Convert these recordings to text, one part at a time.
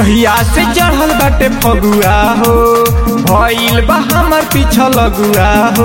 जहिया से चढ़ल बाटे फगुआ हो भइल बा हमर पीछा लगुआ हो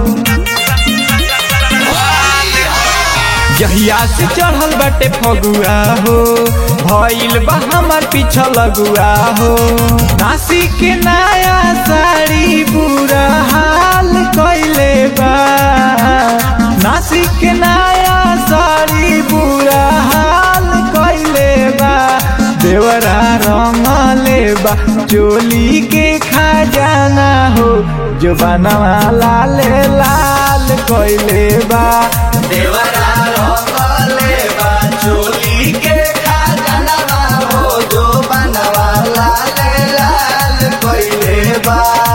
जहिया से चढ़ल बाटे फगुआ हो भइल बा हमर पीछा लगुआ हो नासी के नया साड़ी बुरा हाल कइले बा नासी के नया साड़ी बुरा हाल कइले बा देवरा रंगले बा चोली के खजाना हो जो बनवा लाल लाल कइले बा देवरा रंगले बा चोली के खजानवा हो जो बनवा लाल लाल कइले बा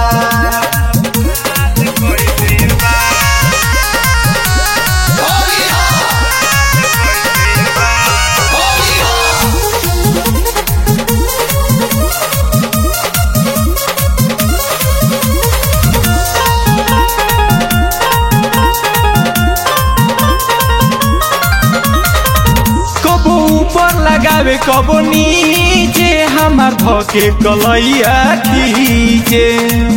होली हो होली हो कबो ऊपर लगावे कबो नीचे हमार धके कलैया खींचे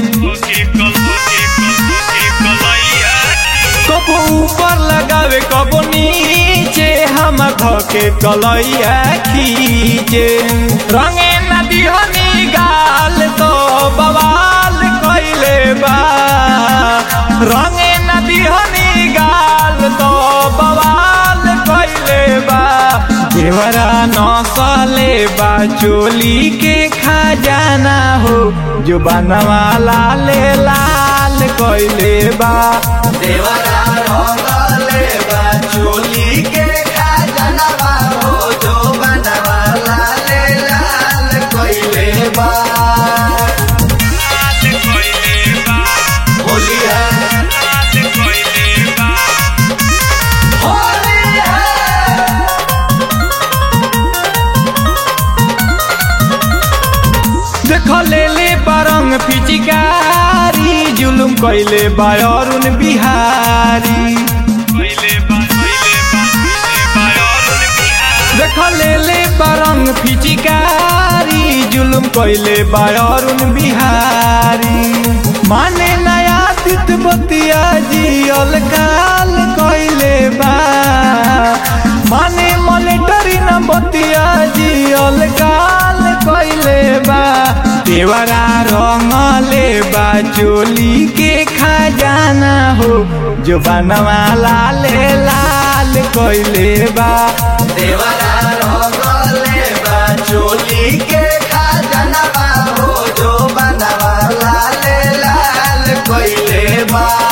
कबो ऊपर लगावे कबो नीचे हमार धके कलैया खींचे रंगे नदी हनी गाल तो बवाल कइले बा रंगे नदी हनी गाल तो बवाल कइले बा देवरा नसले बा चोली के खजाना हो जो बनवा लाल लाल कइले बा देवरा रंगले बा चोली के खजानवा हो जो बनवा लाल लाल कइले बा होली है होली है देख ले ले बरंग फिचिकारी जुलुम कइले बा अरुण बिहारी देख ले ले बरंग फिचिकारी जुलुम कइले बा अरुण बिहारी माने नया तित बतिया जियल काल कइले बा माने मलेटरी न बतिया जियल काल कइले बा देवरा रंगले बा चोली के खजाना हो जो बनवा लाल लाल कइले बा देवरा रंगले बा चोली के खजानवा हो जो बनवा लाल लाल कइले बा